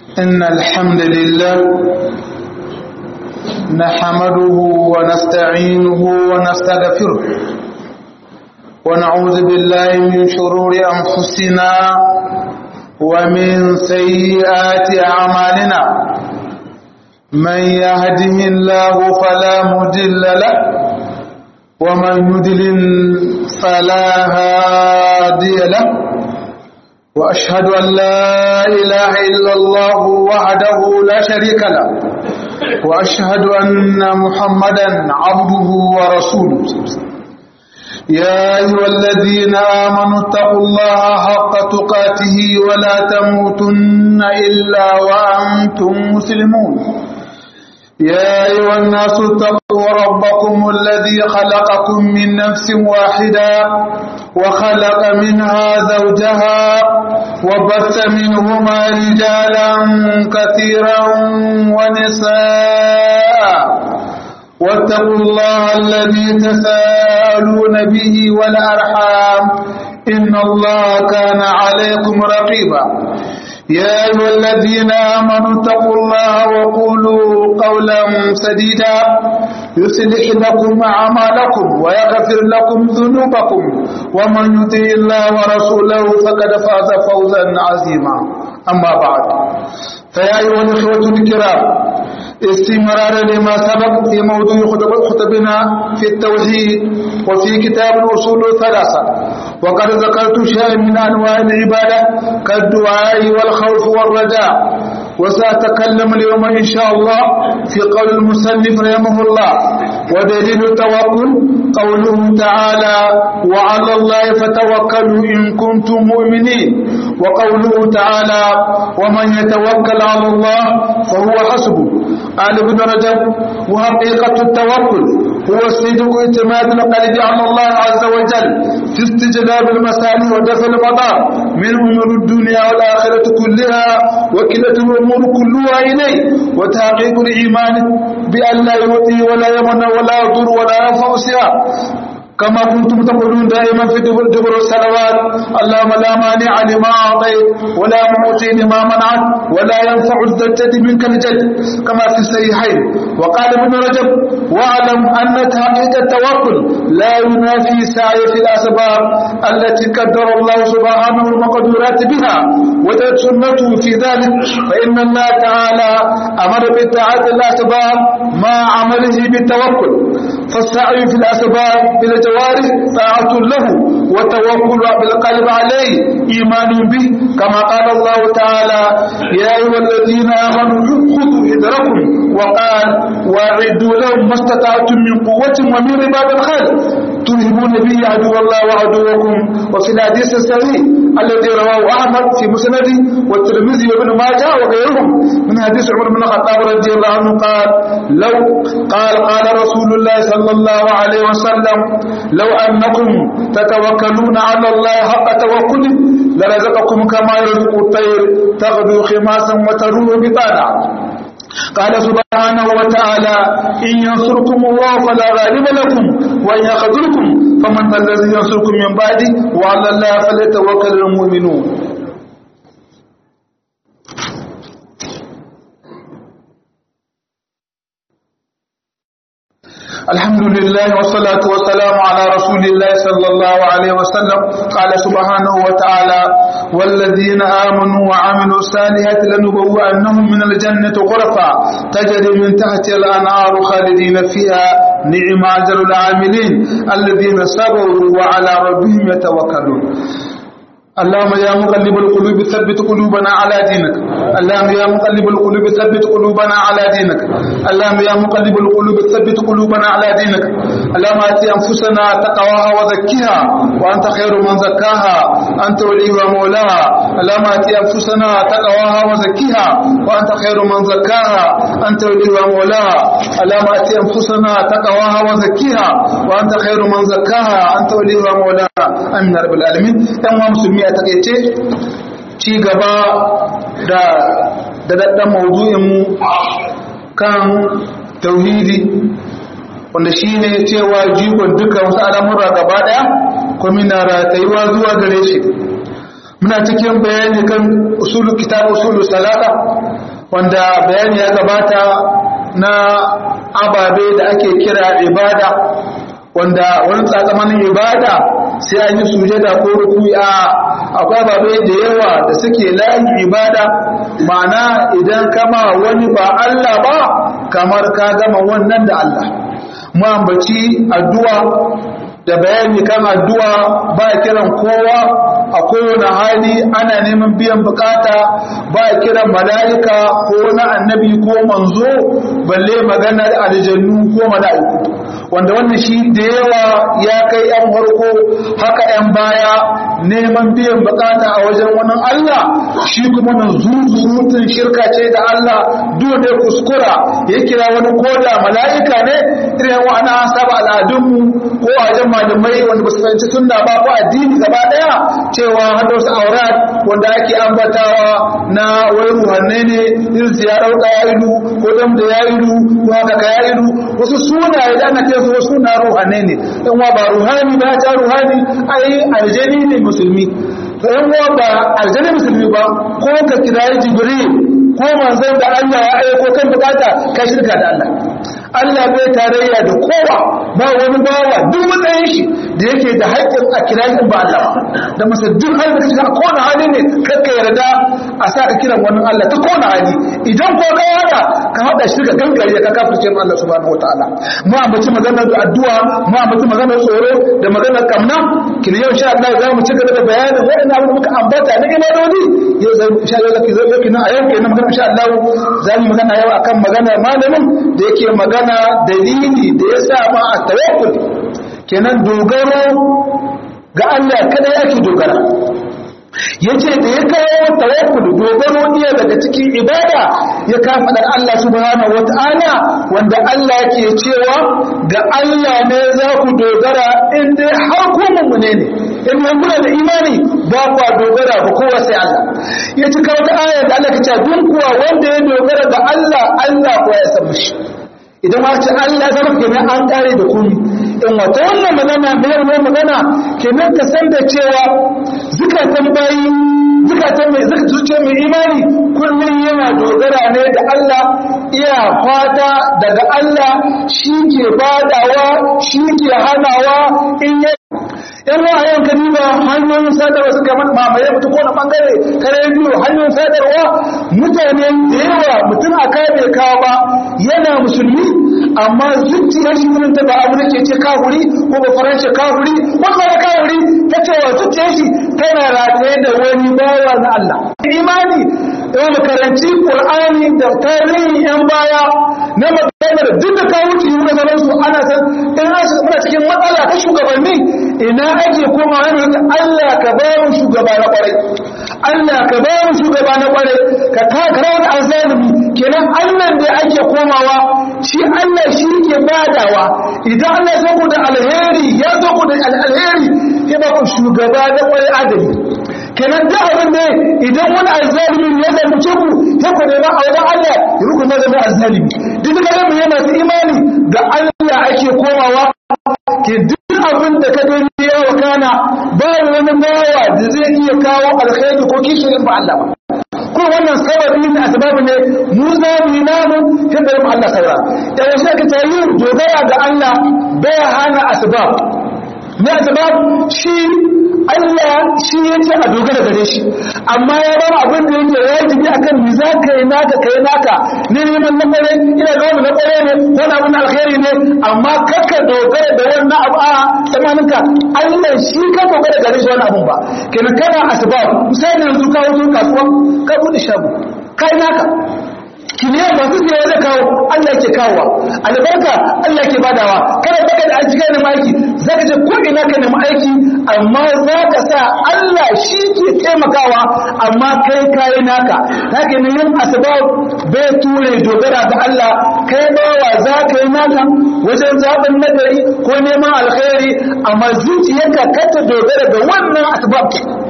إن الحمد لله نحمده ونستعينه ونستغفره ونعوذ بالله من شرور أنفسنا ومن سيئات أعمالنا من يهده الله فلا مضل له ومن يضلل فلا هادي له وأشهد أن لا إله إلا الله وحده لا شريك له وأشهد أن محمدا عبده ورسوله يا أيها الذين آمنوا اتقوا الله حق تقاته ولا تموتن إلا وأنتم مسلمون يا أيها الناس اتقوا ربكم الذي خلقكم من نفس واحدة وخلق منها زوجها وبث منهما رجالا كثيرا ونساء واتقوا الله الذي تساءلون به والأرحام إن الله كان عليكم رقيبا يا أيها الذين آمنوا اتقوا الله وقولوا قولا سديدا يصلح لكم أعمالكم ويغفر لكم ذنوبكم ومن يطع الله ورسوله فقد فاز فوزا عظيما أما بعد فيا أيها الإخوة الكرام استمرارا لما سبق في موضوع خطبنا في التوحيد وفي كتاب الأصول الثلاثة وقد ذكرت شيئا من أنواع العبادة كالدعاء والخوف والرجاء وسأتكلم اليوم إن شاء الله في قول المسلف رحمه الله ودليل التوكل قوله تعالى وعلى الله فتوكلوا إن كنتم مؤمنين وقوله تعالى ومن يتوكل على الله فهو حسبه قال ابن رجب وحقيقة التوكل هو الصدق اعتماد القلب على الله عز وجل في استجلاب المسائل ودفع المضار من أمور الدنيا والآخرة كلها وكلة الأمور كلها إليه وتحقيق الإيمان بأن لا يؤتي ولا يمنع ولا يضر ولا ينفع سواه كما كنتم تقولون دائما في دبر الصلوات اللهم لا مانع لما اعطيت ولا معطي لما منعت ولا ينفع الزجة منك الجد كما في الصحيحين وقال ابن رجب واعلم ان تحقيق التوكل لا ينافي سعي في الاسباب التي قدر الله سبحانه المقدورات بها وجدت سنته في ذلك فان الله تعالى امر باتعاده الاسباب مع عمله بالتوكل فالسعي في الاسباب الى الجوارح طاعة له وتوكل بالقلب عليه إيمان به كما قال الله تعالى يا أيها الذين آمنوا خذوا حذركم وقال واعدوا لهم ما استطعتم من قوة ومن رباط الخيل ترهبون به عدو الله وعدوكم وفي الحديث الصحيح الذي رواه أحمد في مسنده والترمذي وابن ماجه وغيرهم من حديث عمر بن الخطاب رضي الله عنه قال لو قال قال رسول الله صلى الله عليه وسلم لو أنكم تتوكلون على الله حق توكله لرزقكم كما يرزق الطير تغدو خماسا وتروح بطانا قال سبحانه وتعالى إن ينصركم الله فلا غالب لكم وإن يخذلكم فمن الذي ينصركم من بعده وعلى الله فليتوكل المؤمنون الحمد لله والصلاة والسلام على رسول الله صلى الله عليه وسلم قال سبحانه وتعالى والذين آمنوا وعملوا الصالحات لنبوأنهم من الجنة غرفا تجري من تحت الأنهار خالدين فيها نعم أجر العاملين الذين صبروا وعلى ربهم يتوكلون اللهم يا مقلب القلوب ثبت قلوبنا على دينك اللهم يا مقلب القلوب ثبت قلوبنا على دينك اللهم يا مقلب القلوب ثبت قلوبنا على دينك اللهم اتي انفسنا تقواها وزكها وانت خير من زكاها انت وليها ومولاها اللهم اتي انفسنا تقواها وزكها وانت خير من زكاها انت وليها ومولاها اللهم اتي انفسنا تقواها وزكها وانت خير من زكاها انت وليها ومولاها امين رب العالمين yan musulmi a takaice ci gaba da dadaddan mawuzu'inmu kan tauhidi wanda shi ne cewa jigon duka wasu al'amura gaba daya kuma na ratayuwa zuwa gare shi muna cikin bayani kan usulul kitab usulul salata wanda bayani ya gabata na ababe da ake kira ibada wanda wani tsakamanin ibada sai an yi sujada ko ruku'i a akwai ababe da yawa da suke layin ibada ma'ana idan kama wani ba Allah ba kamar ka gama wannan da Allah mu ambaci addu'a da bayani kan addu'a ba kiran kowa a kowane hali ana neman biyan bukata ba kiran mala'ika ko na annabi ko manzo balle magana aljannu ko mala'iku wanda wannan shi da yawa ya kai yan harko haka yan baya neman biyan bukata a wajen wani Allah shi kuma nan zuzurutun shirka ce da Allah dole kuskura ya kira wani koda mala'ika ne irin wani saba al'adunmu ko a wajen malamai wanda ba su fahimci sunna ba ko addini gaba daya cewa hada wasu aurat wanda ake ambatawa na wai ruhanne ne irin su ya dauka ya ilu ko dam da ya ilu ko haka ka ya ilu wasu sunaye da ana kiransu wasu suna ruhanne ne in wa ba ruhani ba ta ruhani ai aljani ne musulmi in wa ba aljani musulmi ba ko ka kirayi jibril ko manzon da Allah ya aiko kan bukata ka shirka da Allah Allah bai tarayya da kowa ba wani bawa duk matsayin shi da yake da haƙƙin a kirayin ba Allah da masa duk hali da kake a kowane hali ne kakka yarda a sa ka kiran wani Allah ta kowane hali idan ko ka yada ka haɗa shi ka gangare ka kafirce mu Allah subhanahu wataala mu ambaci maganar addu'a mu ambaci maganar tsoro da maganar kamna kin yau insha Allah za mu ci gaba da bayanin waɗannan abin da muka ambata na ibadodi yau zai insha Allah zaki zo yau a yau kenan magana insha Allah za mu magana yau akan maganar malamin da yake magana dalili da ya sa ma a tawakkul kenan dogaro ga Allah kada yake dogara yace da ya kawo tawakkul dogaro iya daga cikin ibada ya kafa da Allah subhanahu wataala wanda Allah yake cewa ga Allah ne za ku dogara in dai har ku mummune ne in nan kuna da imani ba ku dogara ba kowa sai Allah ya ci kawo ta ayar da Allah ke cewa duk kuwa wanda ya dogara ga Allah Allah ko ya san shi idan ma ce Allah ya zama kenan an kare da kuni in wata wannan magana bayar mai magana kenan ka san da cewa zukatan bayi zukatan mai zuciya mai imani kullum yana dogara ne da Allah iya fata daga Allah shi ke badawa shi ke hanawa in ya yan wa yau ka diba hanyoyin sadarwa suka mamaye mutu ko na bangare kare biyu hanyoyin sadarwa mutane da yawa mutum a kai bai kawo ba yana musulmi amma zuciyar shi irin ta ba abu da ke ce kafuri ko ba faransa kafuri ko ba kafuri ta cewa zuciyar shi tana rataye da wani bawa na Allah imani da makaranci Qur'ani da tarihin yan baya na maganar duk da kawo ci yi nazarin su ana san in muna cikin matsala ta shugabanni ina ake koma wani Allah ka ba mu shugaba na kwarai Allah ka ba mu shugaba na kwarai ka takara wani azalimi kenan Allah da ake komawa shi Allah shi ke badawa idan Allah ya ku da alheri ya zo ku da alheri ya ba ku shugaba na kwarai adali kenan da abin da idan wani azalimi ya zalunce ku ya ku nema a wajen Allah ya ruku na zama azalimi duk da kaga yana masu imani ga Allah ake komawa ke duk abin da ka gani ya wakana ba wani bawa da zai iya kawo alkhairi ko kishin ba Allah ba ko wannan sababi ne asbabu ne mu za mu yi namu tunda mu Allah saura da wasu aka tayi dogara ga Allah bai hana asbab ne asbab shi Allah shi ya ce a dogara gare shi amma ya ba abin da yake wajibi akan ni za ka yi naka kai naka ne neman na kware ina ga wani na kware ne ko na abin alkhairi ne amma kaka dogara da wannan abu a tsamaninka Allah shi ka dogara gare shi wani abun ba kenan kana asbab misali yanzu ka wuce kasuwa ka bude shago kai naka kimiyyar masu siya zai kawo Allah ke kawowa albarka Allah ke badawa kada baka da aiki kai aiki za ka ce ko ina ka nemi aiki amma za ka sa Allah shi ke taimakawa amma kai kayi naka za ka yin asbab bai ture dogara ga Allah kai bawa za ka yi naka wajen zaɓin nagari ko neman alkhairi amma zuciyarka ka ta dogara ga wannan asbab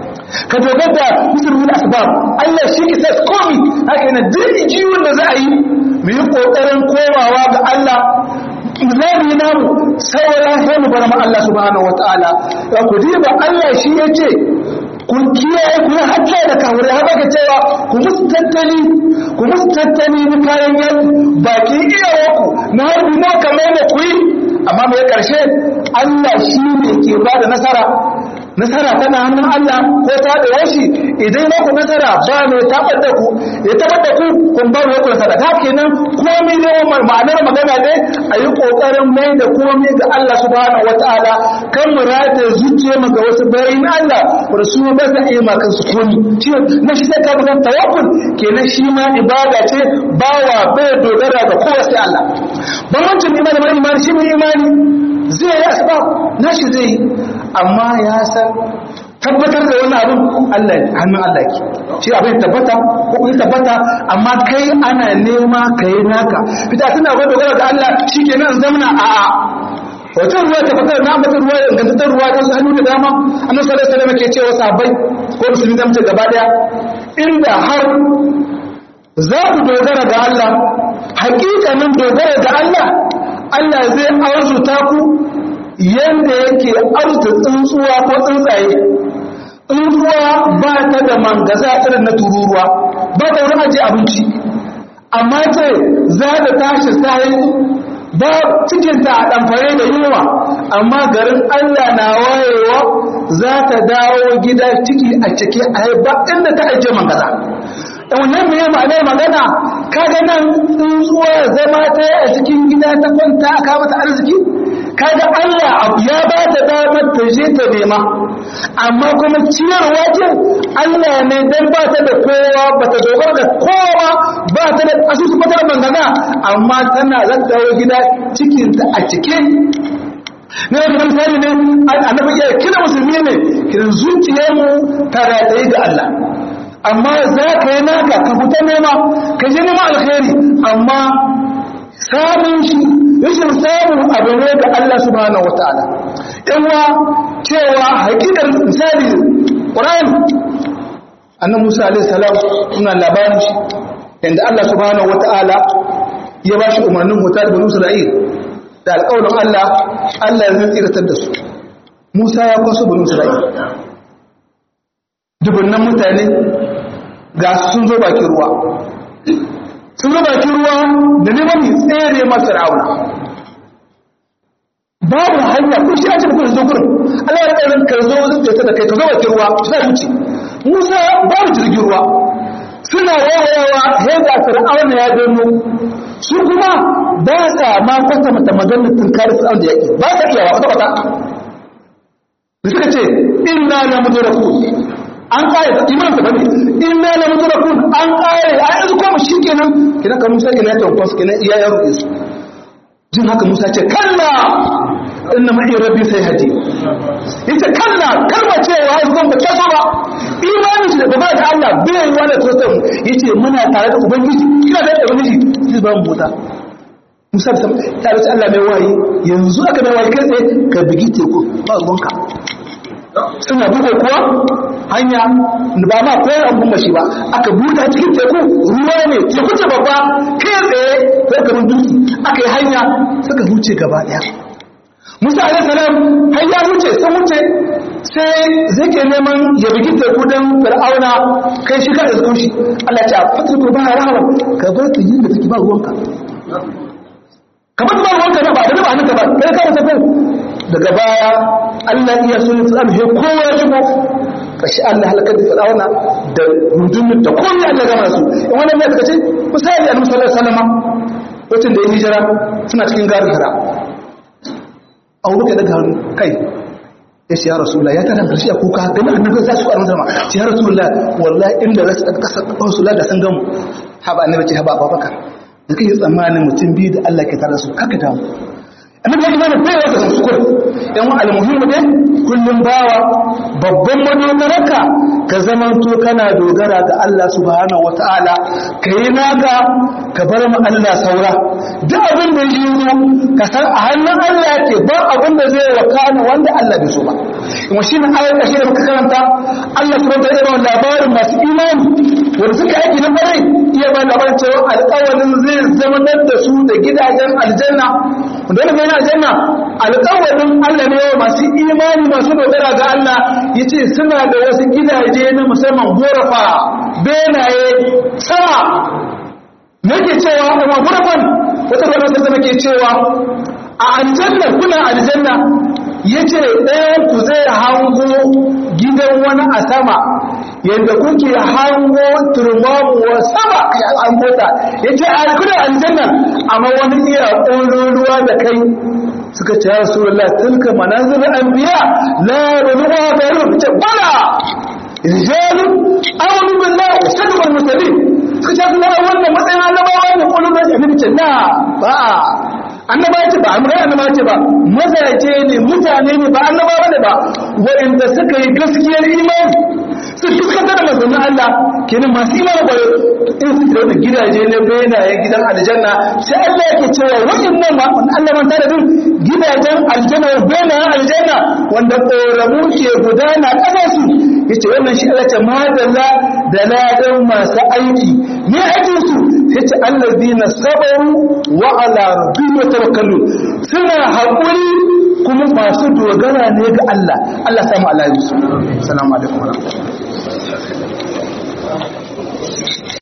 ka dogara da musulmin asbab Allah shi ke sa komi haka yana duk jiwon da za a yi mu yi kokarin komawa ga Allah zabi namu sauran sai mu bar ma Allah subhanahu wataala ya ku diba Allah shi yace kun kiyaye ku sai da kawure har baka cewa ku musu tattali ku musu tattali na kayan yaki baki iyawarku na harbi na kamar da ku yi amma mai karshe Allah shi ne ke ba da nasara nasara tana hannun Allah ko ta da washi idan na ku nasara ba mai tabar da ku ya tabar da ku kun bar ku nasara ta kenan komai ne ma'anar magana ne a yi kokarin mai da komai ga Allah subhanahu wataala kan mu rata zuciya mu ga wasu bayin Allah wanda su ba sa iya ma kansu komi shi na shi sai ka ga tawakkul kenan shi ma ibada ce bawa bai dogara ga kowa sai Allah ban wancan imani mai imani shi mai imani zai yi asbab nashi zai yi amma ya san tabbatar da wani abin Allah hannun Allah ke shi abin tabbata ko kuma tabbata amma kai ana nema kai naka fita tana gwada gwada da Allah shikenan zamna a a wata ruwa ta fitar na ambata ruwa da gantattar ruwa ta hannu da dama annabi sallallahu alaihi wasallam ke cewa sahabbai ko musulmi da mutum gaba daya inda har za ku dogara ga Allah hakikanin dogara ga Allah Allah zai arzuta ku yanda yake arzuta tsuntsuwa ko tsuntsaye tsuntsuwa ba ta da mangaza irin na tururuwa ba ta wurin ajiye abinci amma ce za ta tashi sahi ba cikinta a ɗamfare da yunwa amma garin Allah na wayewa za ta dawo gida ciki a cike a ba inda ta ajiye mangaza wannan mai ma'anar magana kaga nan tsuntsuwa zama ta a cikin gida ta kwanta aka mata arziki kaga Allah ya ba ta damar ta je ta nema amma kuma ciyarwa ce Allah ne dan ba ta da kowa ba ta dogara da kowa ba ta da asusu fatar mangana amma tana zaddawo gida cikinta a cike ne da misali ne annabi ya kira musulmi ne kiran zuciyarmu ta rataye ga Allah amma za ka yi naka ka fita nema ka je nema alkhairi amma samun shi rashin samun abu ne ga Allah subhanahu wataala yawa cewa hakikar misali Qur'an annabi Musa alaihi salam suna labarin shi inda Allah subhanahu wataala ya ba shi umarnin hutar da Isra'il da alƙawarin Allah Allah ya tsiratar da su Musa ya kwaso bani Isra'il dubunnan mutane ga sun zo bakin ruwa sun zo bakin ruwa da neman yi tsere masu ra'auna babu hanya ko shi a cikin kudin zo gurin Allah ya tsarin ka zo zai ta da kai ka zo bakin ruwa su zai wuce Musa babu jirgin ruwa suna wawayawa yadda fir'auna ya gano su kuma ba sa ma kwata mata maganar tunkar fir'auna da yaƙi ba sa iyawa kwata kwata da suka ce inna la mudraku an kare da iman ta bane inna la mudrakun an kare a yanzu ko mu shikenan kina ka Musa kina ta kwas kina iya ya ruɗe su jin haka Musa ce kalla inna ma'i rabbi sai haji yace kalla kalma cewa ai zan ba ta ba imani shi da gaba da Allah bai yi wani tosan yace muna tare da ubangiji kina da ubangiji zai ba mu mota Musa ta ta Allah mai wayi yanzu aka mai wayi kai tsaye ka bigi teku ba ruwanka suna buga kuwa hanya ba ma koyar an gumba shi ba aka buɗe cikin teku ruwa ne teku ce babba kai tsaye ko kamar dutse aka yi hanya suka huce gaba ɗaya musa alaihi salam har ya huce sun huce sai zai ke neman ya bugi teku don fir'auna kai shi ka iskun shi Allah ce a fatar ko ba rahama ka bar ta yin da take ba ruwanka ka bar ba ruwanka na ba da ba hannunka ba kai ka wata daga baya Allah iya sun tsam he kowa ya shigo kashi Allah halakar da fir'auna da rundunar da komai Allah gama su in wannan ne suka ce misali annabi sallallahu alaihi wasallam wacin da ya hijira suna cikin garin hira Abu Bakar daga hannu kai ya ce ya Rasulullah ya tana karshe a kuka dan annabi za su ƙwarar sama ce ya Rasulullah wallahi inda za su ɗaga ƙasar Rasulullah da san gamu haba annabi ce haba Abubakar da kai tsammanin mutum biyu da Allah ke tare da su kaka damu annabi ya imani bai wata sukur yan wa almuhimmu ne kullum bawa babban madogararka ka zamanto kana dogara ga Allah subhanahu wataala ka yi naka ka bar mu Allah saura duk abin da yi ka san a hannun Allah yake ba abin da zai wakana wanda Allah bai so ba kuma shi ne ayar ƙarshe da muka karanta Allah subhanahu wa ta'ala labarin masu imani wanda suka aiki na kwarai iya ba labarin cewa alƙawarin zai zama da su da gidajen aljanna wanda wani bayan aljanna alƙawarin Allah ne wa masu imani masu dogara ga Allah yace suna da wasu gidaje na musamman gorafa benaye sama nake cewa kuma gurfan wata rana sai nake cewa a aljanna kuna aljanna yace ɗayan ku zai hango gidan wani a sama yadda kuke hango turmamuwa sama an mota yace a kuna aljanna amma wani iya ƙololuwa da kai suka ce ya rasulullah tilka manazil anbiya la ruwa garu ce bala rijalu amanu billahi wa sadaqu al-mursalin suka ce kuma wannan matsayin annabawa ne kullum da annabi ce na ba annabawa ce ba amma annabawa ce ba mazaje ne mutane ne ba annabawa ne ba waɗanda suka yi gaskiyar imani su fuskanta da mazanin Allah kenan masu imani ba in su da gidaje ne bayyana gidan aljanna sai Allah yake cewa waɗannan ma Allah man tare din gidajen aljanna bayyana aljanna wanda ƙoramu ke gudana ƙasa su yace wannan shi Allah ce madalla da ladan masu aiki ne aikin su yace allazina sabaru wa ala rabbihim yatawakkalun suna haƙuri kuma masu dogara ne ga Allah Allah samu alaihi assalamu alaikum wa rahmatullahi